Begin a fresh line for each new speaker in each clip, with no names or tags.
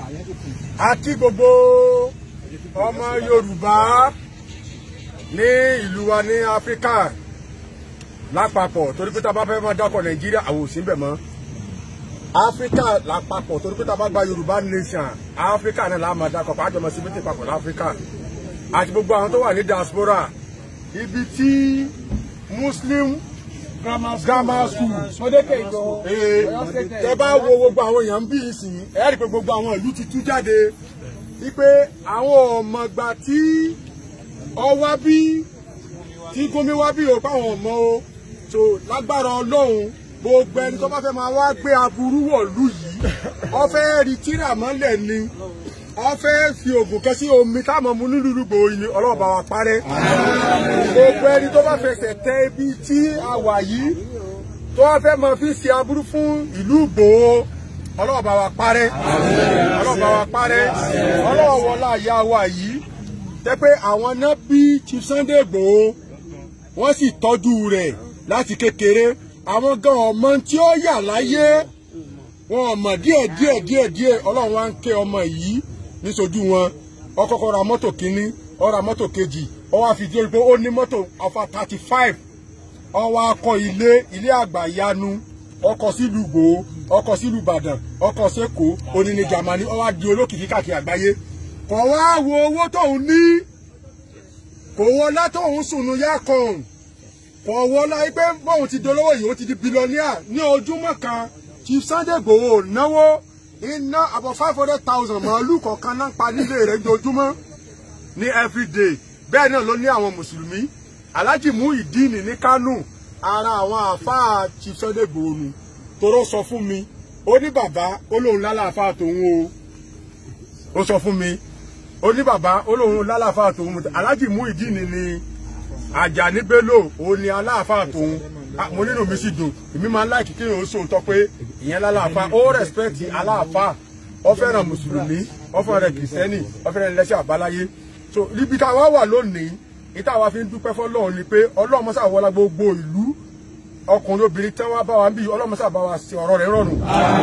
àti gbogbo ọmọ Yorùbá ní ìlú wa ní Áfíríkà lápapọ̀ torí pé tá a bá fẹ́ máa dákọ̀ Nàìjíríà àwọn ò sí bẹ̀ mọ́ Áfíríkà lápapọ̀ torí pé tá a bá gba Yorùbá nation Áfíríkà náà la máa dákọ̀ pàjọ́ mọ́ síbi tí papọ̀ láfíríkà àti gbogbo àwọn tó wà ní diaspora ibi tí Muslim grammar school
Mọ̀dékè ìgò.
ee tẹ bá wo gbogbo àwọn èèyàn bí ìsìn ẹ rí i pé gbogbo àwọn ìlú ti tú jáde wípé àwọn ọmọọgbà tí ọwá bí tí gómi wá bí o páwọn ọmọ o tó lágbára Ọlọ́run gbogbo ẹni tó bá fẹ́ máa wá gbé aburú wọ̀lú yìí ó fẹ́ rí tíra mọ́lẹ̀ ni ó fẹ́ fi oògùn kẹ́ sí omi táwọn mu nínú ìrúgbò yìí ni Ọlọ́run bá wa parẹ́ gbogbo ẹni tó bá fẹsẹ̀ tẹ ibi tí a wà yìí tó wá fẹ́ máa fi ṣe aburú fún ìlú Ìgbòho Ọlọ́run bá wa parẹ́ Ọlọ́run bá wa parẹ́ Ọlọ́run wọlá ìyá wa yìí tẹ́ pé àwọn náà bí Chief Sunday Ìgbòho wọ́n sì tọ́jú rẹ̀ láti kékeré àwọn gan ọmọ tí ó yà láyé wọn ọmọ díẹ̀ díẹ̀ díẹ̀ díẹ̀ Ọlọ́run wá ń ké ọmọ yìí níṣojú wọn ó kọ́kọ́ ra mọ́tò kínní ó ra mọ́tò kejì ó wá fi dé pé ó ní mọ́tò ọfà thirty five ó wá kọ́ ilé ilé àgbà yanu ọkọ̀ sílùú Ìgbòho ọkọ̀ sílùú Ìbàdàn ọkọ̀ sẹ́kọ̀ọ́ oní ní Jámánì ó wá di olókìkí káàkiri àgbáyé kò wá wo owó tóun ní kò wọlá tóun sùnú yá kan kò wọlá pé bóun ti dolówó yìí ó ti di bílíọ̀nìà ní ojúmọ́ kan Chief Sunday Igboho náwó iná àbọ̀ five hundred thousand màálù kọ̀ọ̀kan náà pa nílé rẹ̀ lójúmọ́ ní everyday bẹ́ẹ̀ náà ló ní àwọn mùsùlùmí Alhaji Muideen ní Kánò ara àwọn àáfàá Chief Sunday Igboho nù toró sọ fún mi ó ní bàbá ó lóun lálàáfàá tòun o ó sọ fún mi ó ní bàbá ó lóun lálàáfàá tòun Alhaji Muideen ní Àjàní Bello òun ni aláàfáà tòun mo nínú mi sì dùn èmi máa ń láìkí kí èèyàn ó sòótọ́ pé ìyẹn lálàáfáà ó rẹ̀spẹ̀tì aláàfáà ó fẹ́ràn mùsùlùmí ó fẹ́ràn kìrìsìtẹ́nì ó fẹ́ràn ẹlẹ́sìn àbáláyé so níbi tá a wá wà lónìí ìta wa fi ń dúpẹ́ fọlọ́run ni pé ọlọ́run mọ́sá wọlá gbogbo ìlú ọkùnrin obìnrin tí wọ́n bá wa ń bí ọlọ́run mọ́sá bá wa ṣe ọ̀rọ̀ rẹ̀ rọrùn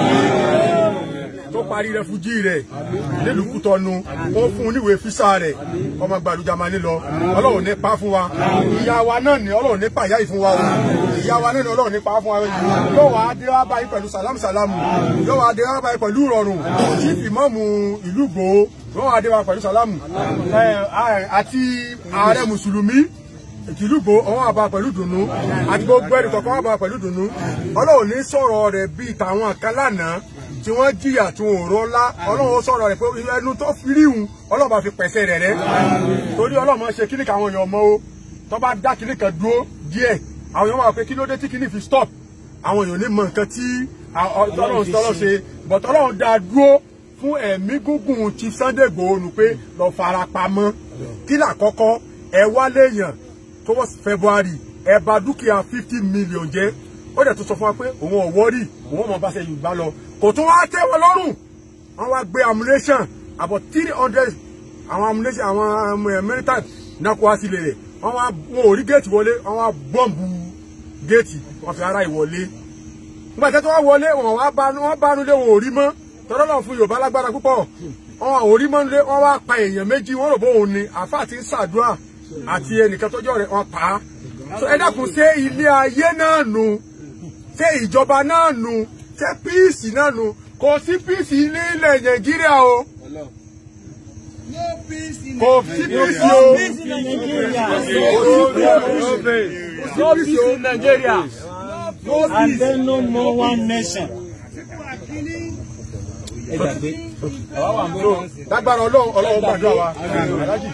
tó parí rẹfújì rẹ̀ nílùú Kútọ́nù wọ́n fún un níwèé físà rẹ̀ ọmọ gbàlú Jámánì lọ ọlọ́run ní pa fún wa ìyá wa náà ní ọlọ́run ní pa ìyá yìí fún wa o ìyá wa náà ní ọlọ́run ní pa fún wa yóò wá dé wá báyìí pẹ̀lú sàlámù sàlámù yóò wá dé wá báyìí pẹ̀lú ìrọ̀rùn chief ìmáàmù ìlú Ìgbòho yóò wá dé wá pẹ̀lú sàlámù àti ààrẹ mùsùlùmí ìtìlúgbò ọwọ́n àbá pẹ̀lú dùnú àti gbogbo ẹnì kọ̀ọ̀kan àbá pẹ̀lú dùnú ọlọ́run ní sọ̀rọ̀ rẹ̀ bíi tàwọn kan lánàá tí wọ́n jìyà tí wọn ò rọ́lá ọlọ́run sọ̀rọ̀ rẹ̀ pé ẹnu tó fi ríhun ọlọ́run bá fi pẹ̀sẹ̀ rẹ̀ rẹ́ torí ọlọ́run máa ṣe kíní kan àwọn èèyàn mọ́ o tó bá dá kíní kan dúró díẹ̀ àwọn èèyàn máa pé kí ló dé tí kíní fi stop àwọn èèyàn ní mọ nǹkan tí ọlọ́run tọ́lọ́ ṣe but ọlọ́run dá dúró fún ẹ̀mí gúngùn Chief Sunday Igboho nù pé lọ fara pamọ́ kí làkọ́kọ́ ẹ wálé èèyàn towards February ẹ bà dúkìá fifty million jẹ́ ó dẹ̀ tó sọ fún wa pé òun ò wọ́rì òun ọmọ bá ṣe Yorùbá lọ kò tún wá tẹ́ wọn lọ́rùn wọ́n wá gbé ammunition about three hundred àwọn ammunition àwọn militant náà kó wá sílẹ̀ rẹ̀ wọ́n wá wọn ò rí géètì wọlé wọ́n wá bọ́ǹbù géètì wọ́n fi ara ìwọlé nígbà tí wọ́n wọlé wọ́n wá bánu wọ́n bánu lé wọn ò rí mọ́ tọ́lọ́ lọ́n fún Yorùbá lágbára púpọ̀ wọ́n ò rí mọ́ lé wọ́n wá pa èèyàn méjì wọ́n rò bó òun ni àfáà ti ń ṣàdúrà àti ẹnìkan tọ́jọ́ rẹ̀ wọ́n pa á so ẹ dákun ṣé ilé ayé náà nu ṣé ìjọba náà nu ṣé píìsì náà nu kò sí píìsì ní ilẹ̀ Nàìjíríà o kò sí píìsì o
No peace in Nigeria. No peace in Nigeria. And then no more one nation.
lágbára Ọlọ́run Ọlọ́run gbàdúrà wa alájì.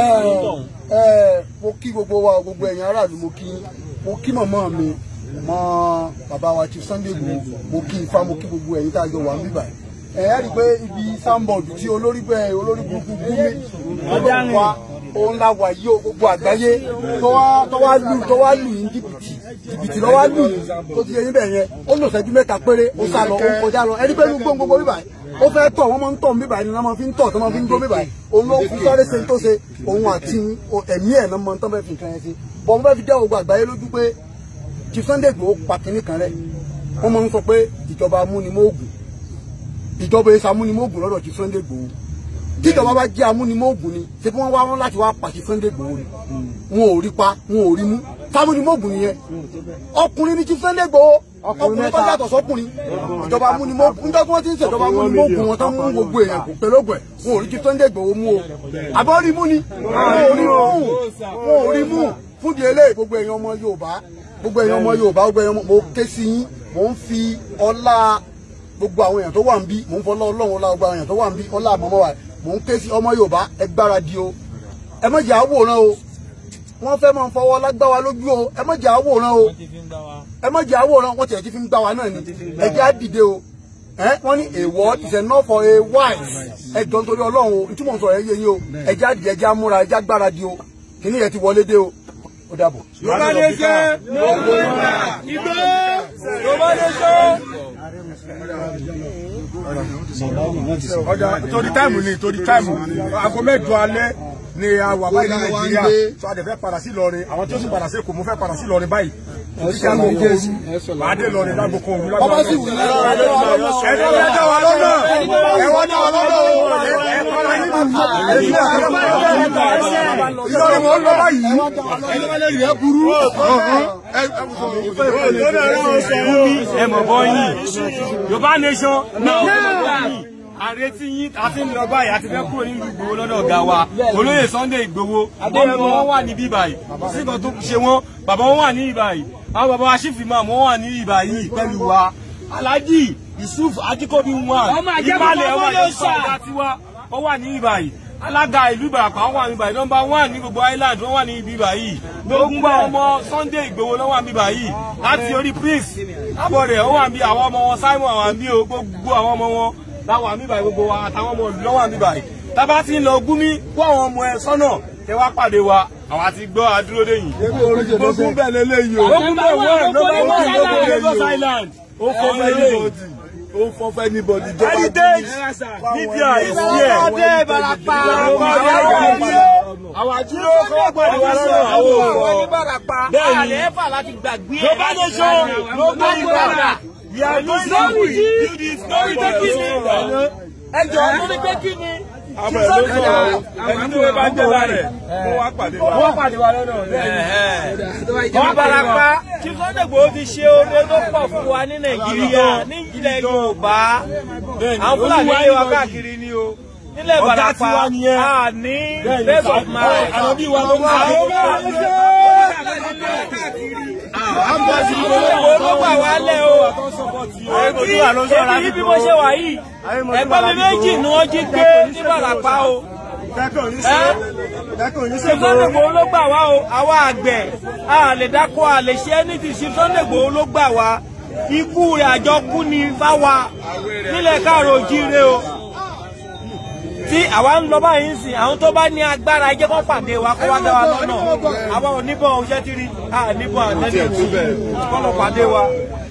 mo kí gbogbo wa gbogbo ẹ̀yin aráàlú mo kí mo kí màmá mi mọ bàbá wa Chief Sunday Igboho mo kí ifá mo kí gbogbo ẹ̀yin tá a jọ wà ń bíbà ẹ ẹ rí i pé ibi sáńbọọdù tí olórí bẹ́ẹ̀ olórí burúkú Gumi wa òun la wà yìí o gbogbo àgbáyé tó wá tó wá lù tó wá lù yín jìbìtì jìbìtì lọ wá lù yín tó ti yẹ yín bẹ̀ yẹn ó lò sẹ́jú mẹ́ta péré ó sá lọ ó kọjá lọ ẹ rí i pé inú gbogbo bíbà yìí ó fẹ́ tọ̀ wọ́n máa ń tọ̀ bíbà yìí ni wọ́n máa fi ń tọ̀ tó máa fi ń dó bíbà yìí òun ló fi sáré ṣe tó ṣe òun àti ẹ̀mí ẹ̀ náà máa ń tán fẹ́ fi nǹkan yẹn sí bọ́n mo fẹ́ fi dá gbogbo àgbáyé lójú pé Chief Sunday Igboho pa kínní kan rẹ̀ wọ́n máa ń sọ pé ìjọba amúnimóògùn ìjọba èsì amúnimóògùn lọ́dọ̀ ti Sunday Igboho tíjọba bá jẹ́ amúnimóògùn ni ṣé bí wọ́n wá wọn láti wá pàṣẹ Sunday Igboho ni wọn ò rí pa wọn ò rí mú támúnimóògùn nìyẹn ọkùnrin ní ti Sunday Igboho ọkùnrin bá yàtọ̀ sọkùnrin ìjọba amúnimóògùn nígbà tí wọ́n ti ń ṣèjọba amúnimóògùn wọn tán mú gbogbo èèyàn kò pẹ̀lú ògùn ẹ̀ wọn ò rí ti Sunday Igboho mú o àbọ̀ rí mú ni wọn ò rí mú wọn ò rí mú fún di eléyìí gbogbo èèyàn ọmọ Yorùbá gbogbo èèyàn ọmọ Yorùbá gbogbo èèyàn mo ké sí yín mò ń fi ọlá gbogbo àwọn èèyàn tó wà ń bí mò ń fọlọ́ ọlọ́run ọlá gbogbo àwọn èèyàn tó wà ń bí ọlá àmọ́mọ́ wa mò ń ké sí ọmọ Yorùbá ẹ gbáradì o ẹ má jẹ́ àwòrán o wọ́n fẹ́ máa fọwọ́ lágbá wa lójú o ẹ má jẹ́ àwòrán o ẹ má jẹ́ àwòrán wọ́n tiẹ̀ ti fi ń gbá wa náà ni ẹ jẹ́ á dìde o ẹ wọ́n ní a word is enough for a wise ẹ jọ nítorí ọlọ́run o ìtumọ̀ sọ̀rọ̀ ẹ yé yín o ẹ jẹ́ á dìde ẹ jẹ́ á múra ẹ jẹ́ á gbáradì o kìíní yẹn ti wọlé dé o ó dàbọ̀.
Yorùbá nation no going Igbo Yorùbá nation.
ọjà torí táìmù ni torí táìmù aago mẹ́jọ alẹ́ ni a wà báyìí ní nàìjíríà tó a dẹ̀ fẹ́ padà sí Ìlọrin àwọn tó sì padà sí Èkó mo fẹ́ padà sí Ìlọrin báyìí títí àgbo kan òru màá dé Ìlọrin lágbo kan òru lágbo
Bàbá sì wù ní ọ̀rọ̀ ẹ̀dọ́ wa lọ́nà.
ẹ̀dọ́ wa dá wa lọ́nà ẹ̀wọ́n dá wa lọ́nà o ẹ̀kọ́ la yín bá èyí Ìlọrin wọn lọ báyìí ẹni wọlé rẹ̀ burú.
ẹ mọ̀ bọ́ yín Yorùbá nation náà àrètí yín àti ń lọ báyìí àti fẹ́ kúrò nílùú Ìgbòho lọ́dọ̀ ọ̀gá wa olóyè Sunday Ìgbòho ọmọ wọn wà níbí báyìí síkan tó ṣe wọn bàbá wọn wà ní ìbáyìí àwọn bàbá wa ṣífì máa wọn wà ní ìbáyìí pẹ̀lú wa Alhaji Yusuf Ajikobi wọn ìmàlẹ̀ ọmọ ìṣọ́ ọ̀gá tiwa wọ́n wà ní ìbáyìí alága ìlú Ìbàràpá wọn wà ní ìbàyìí nọ́mbà one ní gbogbo island wọn wà ní ibi ìbàyìí gbogbo ọmọ Sunday Ìgbòho ló wà ní ìbàyìí láti orí prince lábọ̀rẹ̀ ó wà ní àwọn ọmọ wọn Simon àwọn àmì o gbogbo àwọn ọmọ wọn láwọn àmì ìbàyìí gbogbo wa àtàwọn ọmọ ìlú lọ́wọ́ àmì ìbàyìí tábà ti ń lọ gúnmí kó àwọn ọmọ ẹ sọ́nà kẹ wá pàdé wa àwọn àti gbọ́ àdúró dé yìí.
gbogbo bẹ́ẹ̀ lélẹ́yìí o.
gbogbo bẹ́ẹ̀ wọ́n lọ́wọ́ Lagos Island
ó fọ́ fẹ́ anybody ó fọ́ fẹ́ anybody jọba
heritage media is here. àwọn àdúró kọ́ pàdé wa lọ́rọ̀ àwọn òfò. bẹ́ẹ̀ni Yorùbá nation ló gbé ìgbàgbà. We are going to build this story taking it.
ẹjọ tó ní pé kí ni
Àmọ́ ẹ̀ ló sọ̀rọ̀ ẹni tó bá jẹ́ lárẹ̀ kó wá pàdé wa.
wọ́n pàdé wa lọ́nà wọ́n Ìbàràpá kí Sunday Igboho ti ṣe oore tó pọ̀ fún wa ní Nàìjíríà ní ilẹ̀ Yorùbá àwọn Fúlàní lé wa káàkiri ni o nílẹ̀
Ọ̀gá
Ìbàràpá
tiwa nìyẹn.
a ní base of mind
Àwọn bí wa ló ń sọ.
Ìgbòho ló gbà wá lẹ̀ o èyí bí mo ṣe wà yìí ẹ̀gbọ́n mi méjì ni wọ́n jí gbé ní Ìbàràpá o ṣe Sunday Igboho ló gbà wá o àwa àgbẹ̀ a lè dáko a lè ṣe ní ti ṣe Sunday Igboho ló gbà wá ikú rẹ̀ àjọkú ni fáwa nílẹ̀ káàró jíire o tí àwa ń lọ báyìí ń sìn àwọn tó bá ní agbára ẹ jẹ́ kó pàdé wa kó wá dá wa lọ́nà àwa ò níbọ̀ oṣẹ́ tí rí a níbọ̀ àtẹ́lẹ̀ tí kó lọ pàdé wa.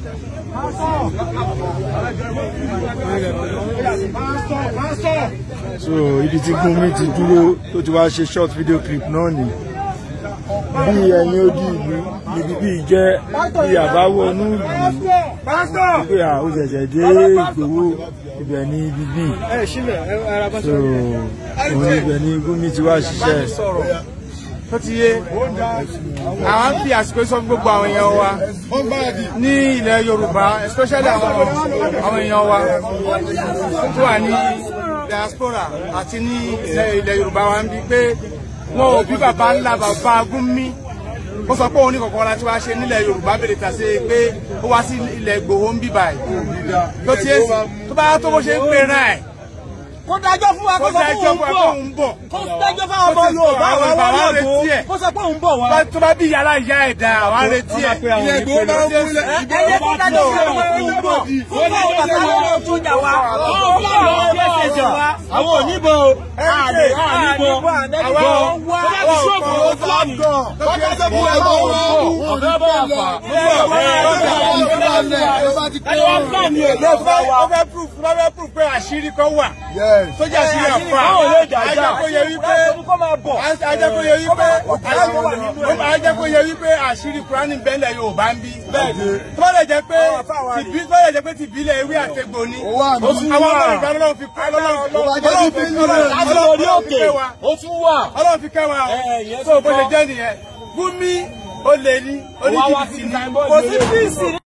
so ibi tí Gumi ti dúró tó ti wá ṣe short video clip náà ni bí ẹ̀yin odi ìlú níbi bí jẹ́ bí àbáwọnú ìlú pé à ó ṣẹ̀ṣẹ̀ dé Ìgbòho ibẹ̀ ní ibi bí so òun ibẹ̀ ní Gumi ti wá ṣiṣẹ́
tó ti yé àwọn ń fi àsìkò sọ fún gbogbo àwọn èèyàn wa ní ilẹ̀ Yorùbá especially àwọn àwọn èèyàn wa tó wà ní diaspora àti ní ilẹ̀ ilẹ̀ Yorùbá wa ń bí pé wọn ò bí bàbá ńlá bàbá Gúnmí ó sọ pé òun ní kọ̀ọ̀kan láti wá ṣe nílẹ̀ Yorùbá bèrè tàṣe pé ó wá sí ilẹ̀ Ìgbòho ń bí báyìí tó ti yé tó bá tó bó ṣe ń pè náà
kó dájọ́ fún wa kó
kó
sọ
dájọ́
pé
fún
òun
wa
bọ̀
kó ń bọ̀
kó dájọ́ fún àwọn ọmọ Yorùbá
àwọn
àwọn
bàbá
ọmọ
retí ẹ̀.
Ìgbòho kó sọ pé òun bọ̀ wá.
Bá- tó bá bí yàrá ìyá ẹ̀dá àwọn arètí ẹ̀.
Ilé Ìgbòho máa ń fún ilé
ẹyẹ kó dájọ́ fún àwọn ọmọ Ìgbòho kó bá wọn bàtà wọn tó jà wá. ó bá wọn
jà àwọn ò níbọn o àlè àníbọn àwọn wá àwọn ṣọ́ọ̀bù ó fúlàní ọ̀fẹ́ bá wà fà ẹni wá fúlàní ẹ̀ ló fà wá.
ó fẹ́ proof ó fẹ́ proof pé àṣírí kan wà tó jẹ́ àṣírí àfà
báwo lè dàjà
ajẹ́kóye wípé ajẹ́kóye wípé ajẹ́kóye wípé àṣírí kurani bẹ́lẹ̀ yorùbá ń bí tó lè jẹ́ pé tìbí tó lè jẹ́ pé tìbílẹ̀ ewé àtẹ̀gbò ni àwọn ọmọ ìgbà lọ́wọ́ fi kọ́ ọlọ́run fi
láti orí òkè ó tún wà.
ọlọ́run fi kẹ́ wa tó bó ṣe jẹ́ nìyẹn gúnmí ó lè ní oníjìbìtì ní kò sí fíìsì